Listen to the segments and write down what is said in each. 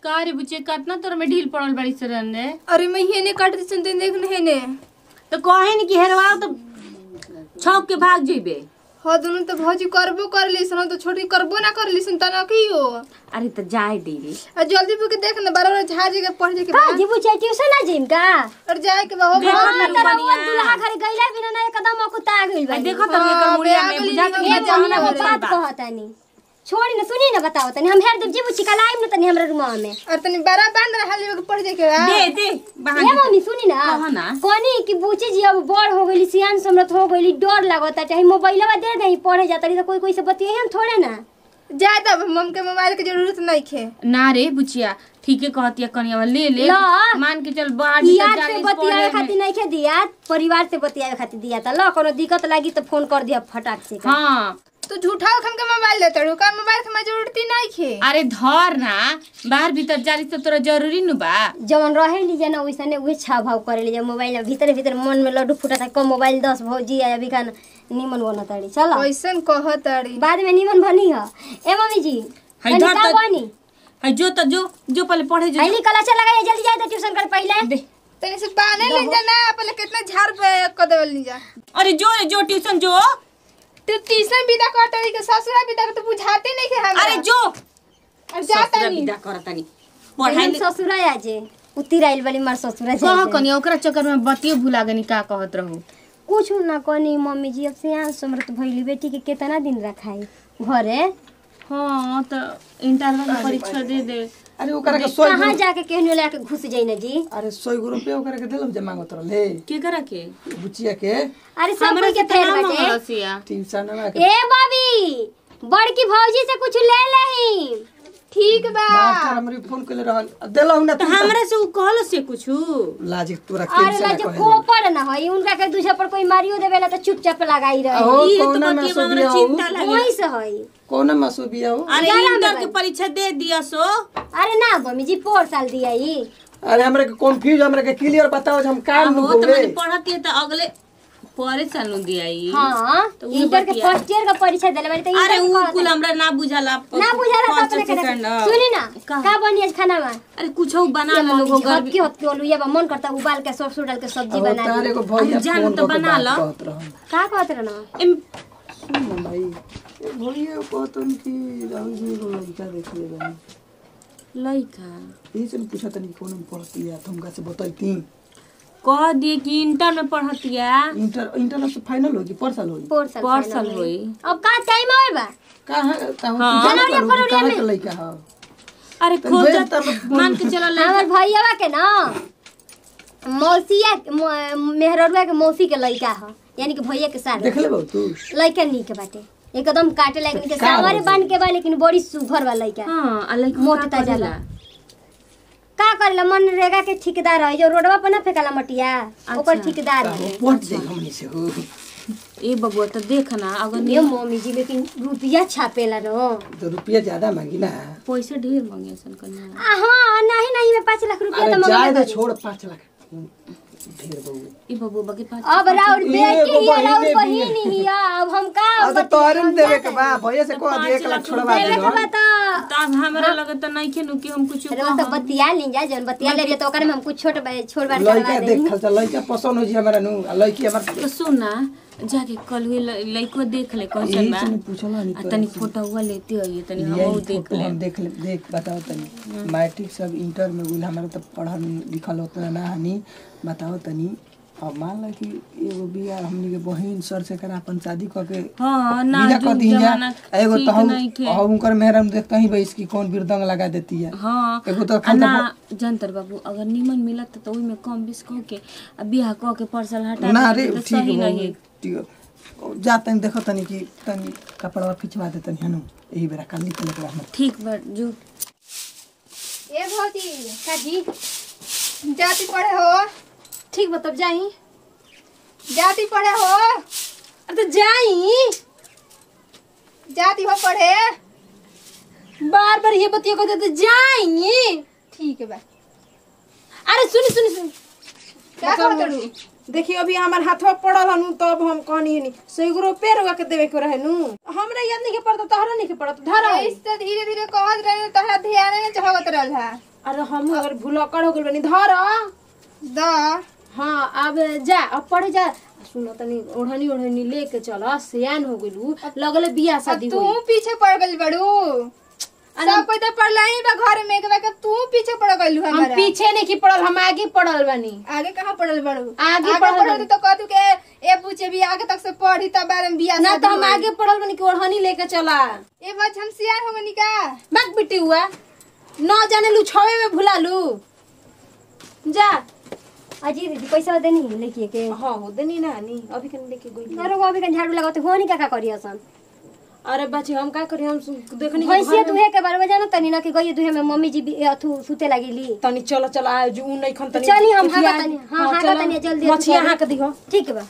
का रे बुचे कितना तोर में ढील पड़ल बड़ी सरन रे अरे मैं हेने काट दी सुनते देख न हेने तो कहे न कि हेरवाओ तो छौक के भाग जइबे हाँ दोनों तो भौजी करबो कर ली सन तो छोटी करबो ना कर ली सन तना की हो अरे तो जाए दीदी आ जल्दी बुके देख न बारह बार झाजी के पढ़ के का जीबू चाहे ट्यूशन ना जिम का और जाए के बा हो देखो बा- ना तेरा रुपनिया। वो दुल्हा घर गइला बिना ना एकदम अकुता गइल आ बा देखो तो एकर हाँ, मुड़िया बे में आगली बुझा निकल के गया, एक जाना महीना बरे। बात कहतानी छोड़ी ना सुनी ना बताओ तनी हम हेर देव जीबू चिकलाइम ना तनी हमरा रूमा में और तनी बारह बांध रहा हाली के पढ़ के बा दे दे ए बहाना मम्मी सुनी ना कहो ना। कोनी कि बूची जी अब बड़ हो गइली सियान समरत हो गइली डर लागता चाहे मोबाइलवा दे दे पढ़े जाता रही तो कोई कोई से बतिये हम थोड़े ना जाए तब मम के मोबाइल के जरूरत नहीं खे ना रे बुचिया ठीके कहतिया कनिया ले ले ला। मान के चल बाहर भीतर यार से जाके बतियावे पढ़े खातिर में। नहीं खे दिया परिवार से बतियावे खातिर दिया था लो कोनो दिक्कत लागी तो फोन कर दिया फटाक से का। हाँ तू झूठा खम के मोबाइल देते रू का मोबाइल के जरूरत नहीं खे अरे धर ना बाहर भीतर जारी तो तोरा जरूरी नु बा जवन रहे लीजिए ना वैसने उहे छाव भाव करे लीजिए मोबाइल में भीतर भीतर मन में लड्डू फूटा था कम मोबाइल दस भौजी आया अभी खान निमन बना ताड़ी चलो कैसन कह तारी बाद में निमन बनी है ए मम्मी जी है तनी धर का तो- बनी है जो तो जो जो पहले पढ़े जो आईली कला चला गया जल्दी जाए तो ट्यूशन कर पहले दे तनी से बाने ले जा ना पहले कितना झाड़ पे क देवल नहीं जा अरे जो रे जो ट्यूशन जो तू तीसरा विदा कर तारी के ससुरा विदा के तो बुझाते नहीं खे हमरा अरे जो और जाता ससुरा नहीं विदा करतानी पढ़ाई हम ले- ससुरा आजे उतिर आइल वाली मार ससुरा कह जाए कनी ओकरा चक्कर में बतियो भुला गनी का कहत रहू कुछ ना कनी मम्मी जी अब से यहाँ समृत भइली बेटी के कितना दिन रखाई घरे हाँ तो इंटरनल में परीक्षा दे दे अरे ओकरा के सौ कहाँ जाके केहनो लाके घुस जाई ना जी अरे सौ गो रुपया ओकरा के देलम जे मांगत रहले के करा के बुचिया के अरे सब हमरा कोई के से फेर तना बाटे मंगलसिया ट्यूशन में के ए बॉबी बड़की भौजी से कुछ ले लेही ठीक बा मास्टर हमरी फोन कइले रहल देलहु ना तो तू हमरा से उ कहल से कुछ लाज तोरा अरे के ला से जो कहे कोपर ना होई उनका के दूसरा पर कोई मारियो देवेला तो चुपचाप लगाई रही अहो ई तो कौना में बतिया में सुबिया हमरा हो चिंता लगे वही से होई कौना में सुबिया हो अरे ग्यारह में इंटर के बा। परीक्षा दे दिया सो अरे ना मम्मी जी पोर साल दिया ही अरे हमरा के कंफ्यूज हमरा के क्लियर बताओ जे हम काम हो नु तो होवे मैंने पढ़ती है तो अगले परे साल नु दिया ई हाँ तो उहे इंटर के बतिया। फर्स्ट ईयर का परीक्षा देले बारी तो अरे इंटर उ के कुल हमरा ना बुझाला ना बुझाला तो पाँच अपने के सेकंड, देख- सुनी ना का? का बनी आज खाना में अरे कुछ बना ये लो मम्मी लोगों जी हद की हद की ओलू ये बा मन करता उबाल के सरसों डाल के सब्जी अब बना तारे दी को भैया जान फोन तो करके बना बात लो। कहत रहन का कहत रह ना एम सुन ना भाई ए भैया कहतन कि राहुल जी को लड़का देख ले बनी लइका यही से पूछा तनी कौन में पढ़ती है तुमका से बतैती कह दिए कि इंटर में पढ़तिया इंटर इंटर से फाइनल होगी पर साल होगी पोर साल पर final साल में। होई अब का टाइम आवे बा कहाँ ताहु हाँ। जाना जनवरी, करू फरवरी कहाँ में। के लड़का है अरे तो खोज भेज तब मान के चलो लइका हमर भैया के ना मौसिया म- मेहररुआ के मौसी के लड़का ह यानी कि भैया के साथ देख ले बहु तू लड़का नीक बाटे एकदम काटे लायक के का सावरे बात बांध के बा लेकिन बड़ी सुघर बा लड़का हां आ लइका मोट का ताजा करेला? बा। का करेला मनरेगा के ठेकेदार है जो रोडवा पर ना फेकाला मटिया ओकर ठेकेदार है पहुंच जाए हमनी से हो ए बबुआ तो देख ना अगर ये मम्मी जी लेकिन रुपया छापेला न तो रुपया ज्यादा मांगी ना पैसा ढेर मांगे सन कन्या आ, हाँ नहीं नहीं मैं पाँच लाख रुपया अरे तो जाए मंगल दे छोड़ पाँच लाख ढेर बहु ए बबुआ के पास अब राउर ये बेटी एगो ही राउर बहिने भी बहिन ही अब हम का अब तो तोहरे में देवे के बा भैया से कह दे एक लाख छोड़वा देवे दे के बा तो तो अब हमरा लगे तो नहीं खेनु कि हम कुछ अरे वो तो बतिया ली जा जन बतिया ले तो ओकरे में हम कुछ छोट बा- छोड़ बार करवा लड़का दे देख खल लड़का पसंद हो जी हमारा नु आ लड़की हमार तो सुन ना जाके कल हुए लइको देख ले कैसन यही बा से पूछला नहीं आ तनी फोटो हुआ लेते होइए तनी हम यही देख फोटो ले हम देख ले देख बताओ तनी मैट्रिक सब इंटर में गुल हमारा तो पढ़ल लिखल होता ना हनी बताओ तनी अब मान ला कि एगो बिया हमनी के बहिन सर से करा अपन शादी क के हाँ ना विदा जुग कर दी जा जमाना एगो ठीक तो हम नहीं थे हम उनकर मेहरम देखता ही भाई इसकी कौन बिरदंग लगा देती है हाँ एगो तो आ खाली ना जनतर बाबू अगर निमन मिलत तो ओइमे कम बेस कह के आ बियाह कह के परसल हटा ना देते रे तो ठीक सही है नहीं ठीक जा तनी देखो तनी कि तनी कपड़ा खिंचवा दे तनी हनु यही बेरा कल निकल के हम ठीक बा जो ए भौजी का जी जाती पढ़े हो ठीक बा तब जाई जाती पढ़े हो अब तो जाई जाती हो पढ़े बार बार ये बतिया कहते तो जाई ठीक बा अरे सुनी सुनी सुनी क्या कहत रहू देखिए अभी हमार हाथवा पड़ल हनु तब हम कहनी हनी सौ रुपये रुआ के देवे के रहे नु हमरा याद नहीं के पड़ता तोहरा नहीं के पड़ता धरा इस तो धीरे धीरे कहत रहे तोहरा ध्यान नहीं चाहत रहल है अरे हम अगर भूलक्कड़ हो गेल बनी धर द हाँ अब जा अब पढ़े जा सुनो तनी ओढ़नी ओढ़नी लेके चल सियान हो गेलू लगले बियाह शादी तू होई पीछे पड़ गइल बड़ू सब कोई तो पढ़ला ही बा घर में एक बार तू पीछे पड़ गइलू हम हमारा पीछे नहीं की पड़ल हम आगे पड़ल बानी आगे कहाँ पढ़ल बड़ू आगे पढ़ल पढ़ल बानी। तो कहतू के ए पूछे भी आगे तक से पढ़ी तब बारे में बियाह ना शादी तो हम होई। आगे पड़ल बानी कि ओढ़नी लेके चला ए बच हम सियार हो गनी का मत बिटी हुआ न जाने लू छवे में भुला लू जा अजी दीदी पैसा देनी लेके के हाँ हो देनी ना नी अभी कन लेके गई अरे वो अभी कन झाड़ू लगाते हो नहीं का का करी असन अरे बच्चे हम का करी हम सु- देखनी कि भैंसिया घर में- दुहे के बारे में जानो तनी ना कि गई दुहे में मम्मी जी भी अथु सुते लागिली तनी चलो चलो आ जो उ नहीं खन तनी चली हम उठिया- हाँका तनी हाँ हाँका चलो। तनी जल्दी मछिया हाँक दिहो ठीक बा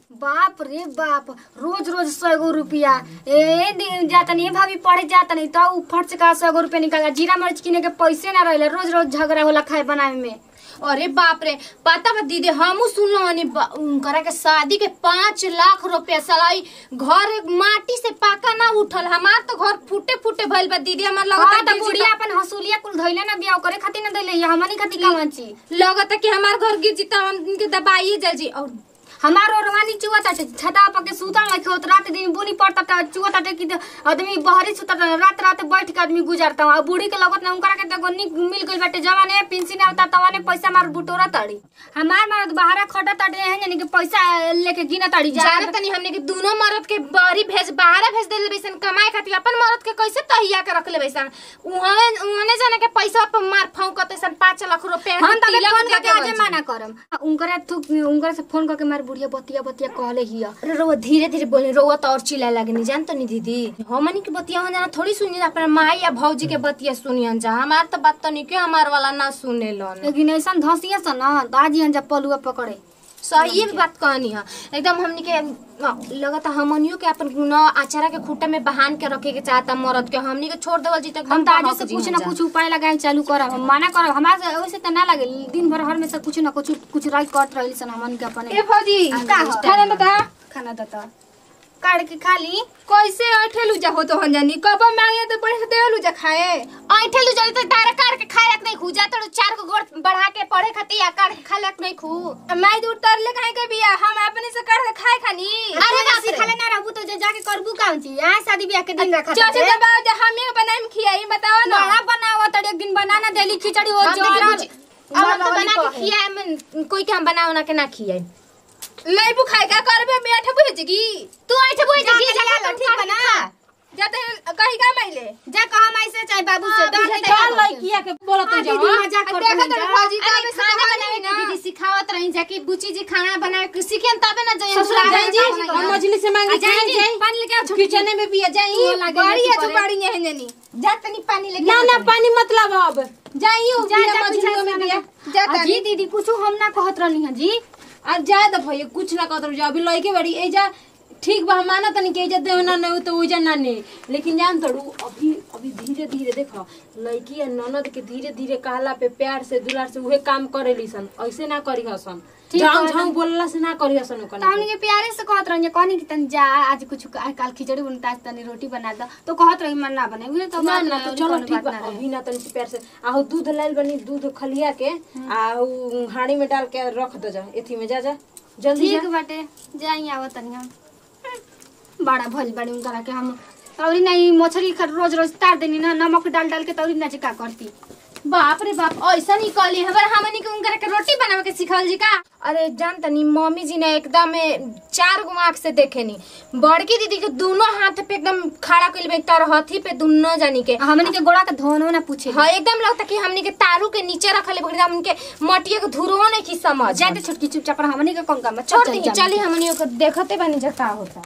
बाप रे बाप रोज रोज सौ गो रुपया ए दिन जातनी ए भाभी पढ़े जातनी तो उ फट से का सौ गो रुपया निकल जीरा मिर्च किने के पैसे ना रहले रोज रोज झगड़ा होला खाए बनावे में अरे बाप रे पता बा दीदी हमू सुनलो हनी बा- उनकरा के शादी के पाँच लाख रुपया सलाई घर माटी से पाका ना उठल हमार तो घर फूटे फूटे भइल बा दीदी हमार हाँ लगता तो बुढ़िया अपन हसूलिया कुल धइले ना बियाह करे खातिर ना धइले हमनी खातिर कावन ची लगता कि हमार घर गिर जीता हम इनके दबाइए जल जी और हमार ओरवानी चुआ ताटे छता पके सुतल नहीं होत रात दिन बुनी पड़ता ता चुआ ताटे कि आदमी बहरी सुता ता रात रात बैठ के आदमी गुजारता आ बूढ़ी के लगत ना उनकरा के देखो निक मिल गइल बाटे जवाने पेंशन आवता तवाने पैसा मार बुटोरा ताड़ी हमार मरद बहारा खटा ताटे हैं यानी कि पैसा लेके गिना ताड़ी जा जाने तनी हमने के दोनों मर्द के बहरी भेज बाहर भेज देले बैसन कमाए खातिर अपन मर्द के कैसे तहिया के रख ले बैसन उहने उहने जाने के पैसा पे मार फौकते सन 5 लाख रुपया हम तबे तिलक फोन दे करके के आजे बजी। माना करम उनकरा थुक उनकरा से फोन करके मार बुढ़िया बतिया बतिया कहले हिया अरे रोवा धीरे धीरे बोले रोवा तो और चिल्लाए लगनी जान तो नहीं दीदी हमनी के बतिया हम जाना थोड़ी सुनी अपना माई या भौजी के बतिया सुनियन जा हमार तो बात तो नहीं क्यों हमार वाला ना सुने लन लेकिन ऐसा धसिया सन ना तो आज यहाँ जब पलुआ पकड़े सही बात कहनी है एकदम हमनी के लगता हमनियो के अपन न आचारा के खूटा में बहान के रखे के चाहता मरद के हमनी के छोड़ देवल जी तक हम तो आज से कुछ ना कुछ उपाय लगाए चालू करब हम मना करब हमारा से वैसे तो ना लगे दिन भर हर में से कुछ ना कुछ कुछ राय कट रही सन हमन के अपने ए फौजी का हो? खाना बता खाना देता काट के खा ली कैसे अठेलू जा हो तो हम जानी कब मांगे तो बढ़े देलू जा खाए ऐठे लू जल्दी तारा काट के खाए नहीं खू जा तो चार को गोड़ बढ़ा के पढ़े खातिर या काट के खा लक नहीं खू माई दूर तर ले खाए के बिया हम अपने से कर के खाए खानी अरे ना सिखले ना रहबू तो जा- जाके करबू का छी यहाँ शादी ब्याह के दिन रखा चाचा दबाओ जा हमें बनाए में खियाई बताओ ना ना बनावा तो एक दिन बनाना देली खिचड़ी हो हम जो देखी कुछ अब हम तो बना के खियाए में कोई के हम बना उना के ना खियाए लेबू खाए का करबे बैठे बुझ की तू ऐठे बोल जा जा के जा जा ठीक बना जाते हैं कहीं का माइले जा कहा माई से चाहे बाबू से डर नहीं चल लड़किया के बोलत हाँ, जा दीदी मजाक कर देखो तो फौजी का अरे भी खाना खाना बनाए बनाई ना दीदी सिखावत रही जा कि बुची जी खाना बनाए के सीखेन तबे ना जाए ससुराल जाई जी हम मछली से मांगी जाई जाई जी पानी लेके आओ छोटी किचन में भी जाई बड़ी है चुपाड़ी है जनी जा तनी पानी लेके ना ना पानी मतलब अब जाइयो जा बिया जा मछलियों में बिया जाता जी दीदी कुछ हम ना कहत रहनी है जी अब जाए तो भैया कुछ ना कहत जा अभी लइके बड़ी एजा ठीक बा हम माना तनी के एजा देव ना नहीं तो ओजा ना ने लेकिन जान तड़ू अभी अभी धीरे धीरे देखो लड़की या ननद के धीरे धीरे कहला पे प्यार से दुलार से उहे काम करेली सन ऐसे ना करी हसन ठीक झाऊ है। झाऊ बोलला से ना करी हसन तो हमने के प्यारे से कहत रही कहनी कि तनी जा आज कुछ आ- काल खिचड़ी बनता आज तनी रोटी बना दो तो कहत रही मन ना बने उहे तो ना बात ना रहे, तो और चलो कोनो ठीक बात बा ना रहे। अभी ना तनी से प्यार से आहू दूध लाइल बनी दूध खलिया के आ उ हाड़ी में डाल के रख दो जा एथी में जा जा जल्दी जा ठीक बाटे जाई आवत तनी हम बड़ा भल बड़ी उनकरा के हम तौरी नहीं मछली खा- रोज रोज तार देनी ना नमक डाल डाल के तौरी ना का करती बाप रे बाप ऐसा नहीं कहली हमारे हमनी के उनकरा के रोटी बनावे के सिखावल जी का अरे जान तनी मम्मी जी ने एकदम ए, चार गो आंख से देखे नी बड़की दीदी के दोनों हाथ पे एकदम खड़ा कइल बे तर हथी पे दोनों जानी के हमनी के गोड़ा के धोनो ना पूछे हाँ एकदम लगता कि हमनी के तारू के नीचे रखले बकरी हमनी के मटिया के धुरवा नहीं की समझ जाते छोटकी चुपचाप रह, हमनी के कौन काम बा? छोड़ चल, दी चल, चल। चली हमनी को देखते बानी जा का होता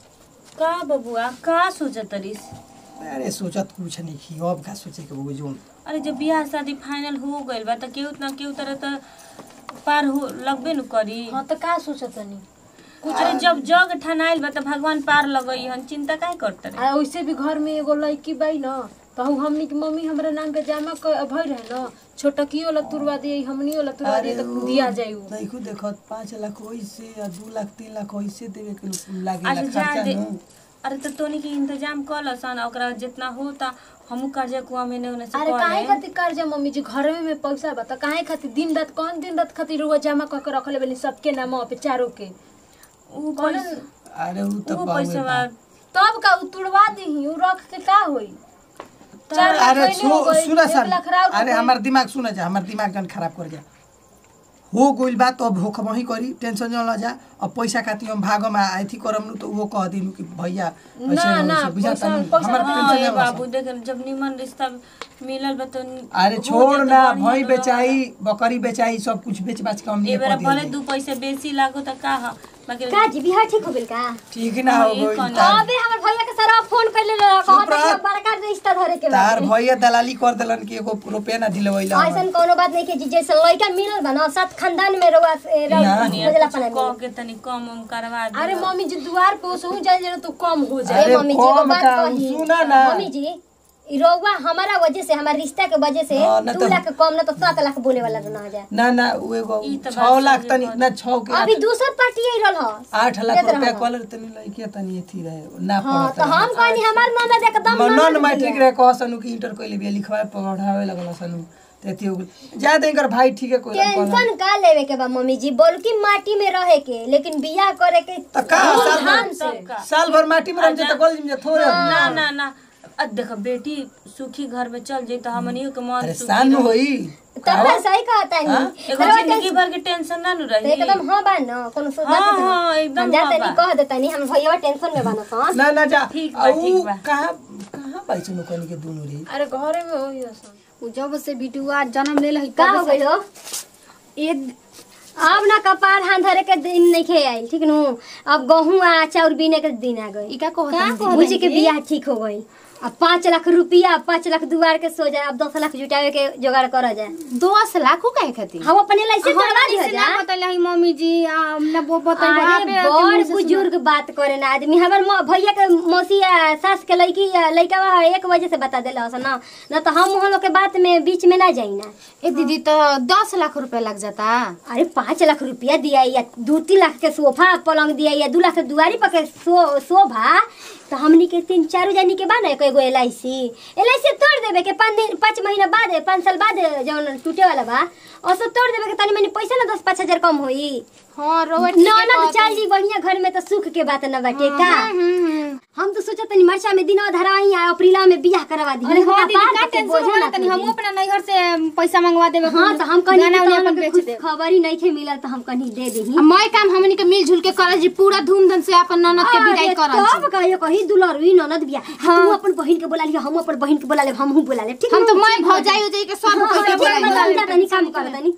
का बबुआ का सोचत रिस अरे सोचत कुछ नहीं की अब का सोचे के बबू जोन अरे जब बियाह शादी फाइनल हो गइल बा त केहू ना केहू तरह त पार हो लगबे न करी हाँ तो का सोचत तनी अरे जब जग ठनाइल बा त भगवान पार लगई हन चिंता काहे करत रे आ वैसे भी घर में एगो लड़की बाई न तो हम हमनी के मम्मी हमरा नाम पे जमा क भई रहे न छोटकी वाला तुरवा दिए हमनी वाला तुरवा दिए तो दिया जाई उ देखो देखो पाँच लाख वैसे या दू लाख तीन लाख वैसे देवे के लागे अच्छा ला जा खर्चा दे नु अरे तो तोनी के इंतजाम कर सन ओकरा जितना होता हमू कर्जा कुआ में ने से अरे कर काहे लेम। खातिर कर्जा मम्मी जी घर में पैसा बता काहे खातिर दिन रात कौन दिन रात खातिर रुआ जमा कर के रखले बनी सबके नाम पे चारों के उ कौन पैसा अरे उ त उ बाबे पैसा बा। तब का उ तुड़वा दही उ रख के का होई चार लाख अरे पहले हो सु- गई, सुना एक सन लाख राउर अरे हो हमार दिमाग सुना जा हमार दिमाग जन खराब कर जा हो गइल बा तो अब होख वही करी टेंशन जन ल जा अब पैसा खातिर हम भाग में आई थी करम नु तो वो कह दिनु कि भैया ऐसे ना, ना, वैसे बुझाता पैसा- नहीं पैसा- हमार हाँ, टेंशन ए जन बाबू देख जब निमन रिश्ता मिलल बा तो अरे हो छोड़ जाए तो ना बढ़िया भई रह। बेचाई बकरी बेचाई सब कुछ बेच बाच के हम ए ये बेरा कर भले दिए दू पैसे बेसी लागो त का ह बाकी का जी बिहार ठीक हो गेल का ठीक ना हो ये गइल कौन तार- अबे हमर भैया के सारा फोन कइले रह चुप कहत रह। कि बड़का रिश्ता धरे के तार बा भैया दलाली कर देलन कि एगो रुपया ना दिलवैला ऐसन कोनो बात नहीं के जी जैसे लड़का मिलल बा ना सात खानदान में रहुआ से ना। बुझला पना कह के तनी कम उम करवा दे अरे मम्मी जी द्वार पे ओसहु जाए जरा तो कम हो जाए अरे ए मम्मी जी एगो कम बात का, कही सुना ना। मम्मी जी ई रउआ हमारा वजह से हमारा रिश्ता के वजह से हाँ, ना दू तो- लाख कम ना तो सात लाख बोले वाला ना हो जाए ना ना उ एगो ई त बात छह लाख सही तनी बात। ना छह के अभी दूसर पार्टी आई रहल ह आठ लाख देत रुपया रहल। कॉलर तनी लइके तनी एथी रहे ना हाँ पड़त तो हम कहनी हमार ननद एकदम नॉन ननद मैट्रिक बिया। रहे कह सनु कि इंटर कइले बिया लिखवाए पढ़ावे लगल सनु तेती हो गेल जा देंकर भाई ठीक है कोई टेंशन का लेवे के बा मम्मी जी बोल की माटी में रहे के लेकिन बियाह करे के त का साल धूमधाम भर से साल भर माटी में रह जे त कॉलेज में थोड़े ना ना ना अ देख बेटी सुखी घर में चल जाई तो हमनियो के मन अरे सुखी सान रही। होई तब ना सही कहता हाँ? नहीं एगो जिंदगी भर के टेंशन ना नु तो रही एकदम हाँ बा न कोनो सो हाँ, बात हाँ, नहीं। एकदम हम जा हाँ तनी बा। कह दे तनी हम भैया टेंशन में बानो सन ना ना जा ठीक बा, आ उ ठीक बा। कहां कहां पाई सुनु कनी के दुनु रे अरे घरे में होई असन उ जब से बिटुआ जन्म ले लही का हो गइल हो एक अब ना कपार हाथ धरे के दिन नहीं खे आई ठीक नु अब गहूं आ चाउर बीने के दिन आ गई ई का कहत बुझी के बियाह ठीक हो गई अब पाँच लाख रुपया पाँच लाख दुआर के सो जाए अब दस लाख जुटावे के जुगाड़ करा जाए दस लाख काहे खातिर हम अपने लाइसेंस करवा दिया से ना जा बतैले मम्मी जी आ, ना वो बतैले अरे बड़ बुजुर्ग बात करे ना आदमी हमार म- भैया के मौसी या सास के लड़की या लड़का बा एक वजह से बता देला हसन ना ना तो हम हम लोग के बात में बीच में ना जाई ना ए दीदी तो दस लाख रुपया लग जाता अरे पाँच लाख रुपया दिया या दू तीन लाख के सोफा पलंग दिया या दू लाख के दुआरी पर के सो शोभा तो हमनी के तीन चारो जानी के बा ना एगो L I C L I सी तोड़ देवे के पाँच दिन पाँच महीना बाद पाँच साल बाद जौन टूटे वाला बा और सब तोड़ देवे के तनी मनी पैसा ना दस पाँच हजार कम होई हाँ रोड ननद चाल जी बढ़िया घर में तो सुख के बात न बाटे का हम तो सोचत तनी मरचा में दिनवा धराई आ अप्रैला में बियाह करवा दी अरे हाँ दीदी का टेंशन होला तनी हम अपना नैहर से पैसा मंगवा देबे हाँ तो हम कहीं गाना उना अपन अपन बेच कुछ दे खबर ही नहीं खे मिलल तो हम कहीं दे दी मैं काम हमनी के मिलजुल के करल जी पूरा धूमधाम से अपन ननद के विदाई करल तब कहियो कही दुलरुई ननद बिया तू अपन बहिन के बोला लियो हम अपन बहिन के बोला ले हम हूं बोला ले ठीक हम तो न? मैं भौजाई उजाई के सब हाँ, कोई के ठीक है, बोला हम जा तनी काम कर तनी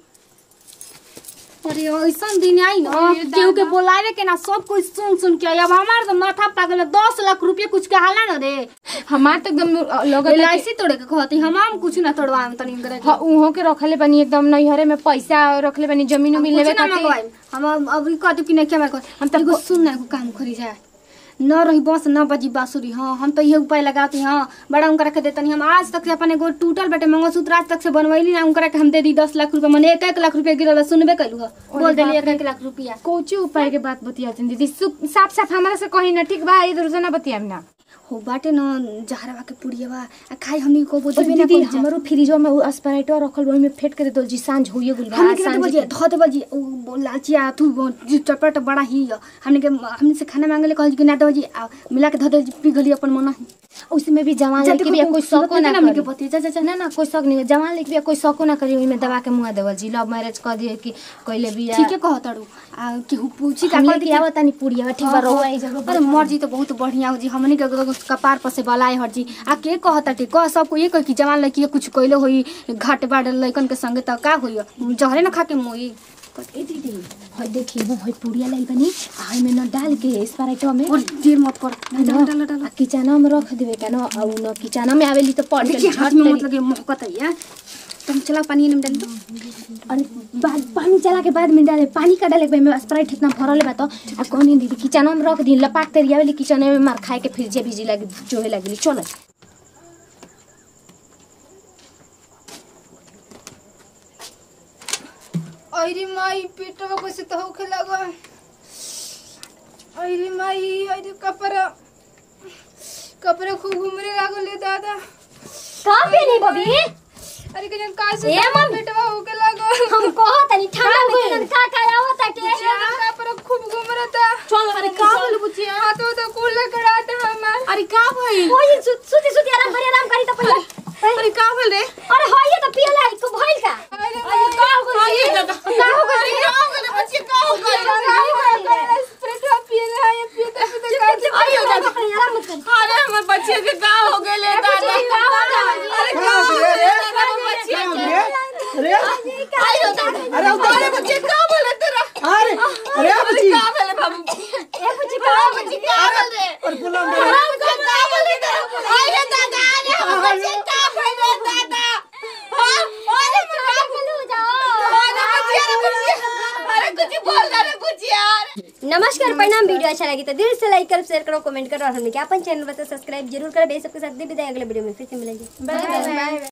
अरे ऐसन दिन आई ना केहू के बोलावे के ना सब कुछ सुन सुन के आई। अब हमार तो माथा पागल है, दस लाख रुपया कुछ के हाला ना रे हमार तो एकदम लोग एलआईसी तोड़े के कहती हम हम कुछ ना तोड़वा तनी करे के। हाँ उहो के रखले बनी एकदम नैहरे में पैसा रखले बनी जमीन उमीन लेवे कुछ ना खातिर मंगवाई हम अब अभी कहते कि नहीं क्या हमारे हम तो एगो सुन ना एगो काम करी जाए न रही बस न बजी बांसुरी हाँ हम तो ये उपाय लगाती हाँ बड़ा उनका रख देतनी हम आज तक से अपन एगो टूटल बटे मंगलसूत्र आज तक से बनवैली ना उनका के हम दे दी दस लाख रुपया मैंने एक एक लाख रुपया गिरल है, सुनबे कैलू है बोल देली एक एक लाख रुपया कोची उपाय के बात बतिया दीदी सु- साफ साफ हमारा से कही ना ठीक बा इधर से ना बतिया ना हो बाटे न जहरवा के पुड़ियावा आ खाई हमनी को बोझ भी ना दीदी कर जा हमारो फ्रिजो में स्प्राइटो रखल बा में फेट के दे दो जी सांझ होइए गुल हमने के बोझ धो दे बोझ ओ लाचिया तू जो चटपट बड़ा ही है। हमने के हमने से खाना मांगले कहल कि ना दो जी आ, मिला के धो दे पी गली अपन मन ही उसमें भी जवान लेके भी कोई शौको ना हमने के करी। बती जा जा जा ना ना कोई शौक नहीं जवान लेके भी कोई शौको ना करी ओइमे दबा के मुआ देवल जी लव मैरिज कर दिए कि कइले भी ठीक है कह तड़ू आ केहू पूछी का हम कह लेके दी आवत तनी पुड़िया ठीक बा रहुआ ई जगह अरे मर्जी तो बहुत बढ़िया हो जी हमनी के एगो कपार पर से बलाए हर जी आ के कहता टे कह सबको ये कह कि जवान लड़की के कुछ कइले होई घाट बाड़ लइकन के संगे त का होई जहरे ना खा के मोई ए दीदी हई देखी वो हई पुड़िया लाई बनी आ में न डाल के स्प्राइटो में और देर मत कर डाल डाल डाल आ किचना में रख देवे का न आ उ न किचना में आवेली तो पड़ देखिए गेली हाथ में मत लगे महकत है यार तुम चला पानी में डाल दो अरे बाद पानी चला के बाद में डाले पानी का डाले के में स्प्राइट इतना भरल बा तो आ कोनी दीदी किचना में रख दी लपाक तेरी आवेली किचना में मार खाए के फिर जे बिजी लगी जोहे लगली चलो अरे माई पेटवा कैसे तो होखे लगा अरे माई अरे कपड़ा कपड़े खूब घूमने लागल ले दादा कहाँ पे नहीं बबी अरे के जन का से ए मम्मी। बेटवा होके लागल हम कहो तनी ठंडा में किरण का का आवत ताटे कपड़े खूब घूम रहा था चल अरे का बोल बुचिया हाथ तो कूल करा था हमार अरे का भइल ओही सु- सुती सुती आराम करी आराम करी तो पहले अरे का बोल रे अरे होइए तो पियला है को भइल का अरे अरे का हो गइल ये दादा का हो गइल का हो गइल बच्चे का हो गइल बेटवा पिए रहा है पीते पीते का अरे दादा आराम मत कर अरे हमर बच्चे के का हो गइल है दादा अरे का हो गइल है दादा हमर बच्चे के अरे आयो दादा अरे अरे बच्चे का बोले तेरा अरे अरे अरे बच्ची का बोले बाबू ए बुची का बच्चे का बोले और बोला अरे बच्चे का बोले तेरा अरे दादा अरे हमर बच्चे का बोले दादा हां अरे का बोलू जाओ अरे बच्चे अरे बच्चे अरे कुछ बोल अरे कुछ यार नमस्कार प्रणाम वीडियो अच्छा लगी तो दिल से लाइक करो शेयर करो कमेंट करो और हमने क्या अपन चैनल बता सब्सक्राइब जरूर करो बे सबके साथ दे विदाई अगले वीडियो में फिर से मिलेंगे बाय बाय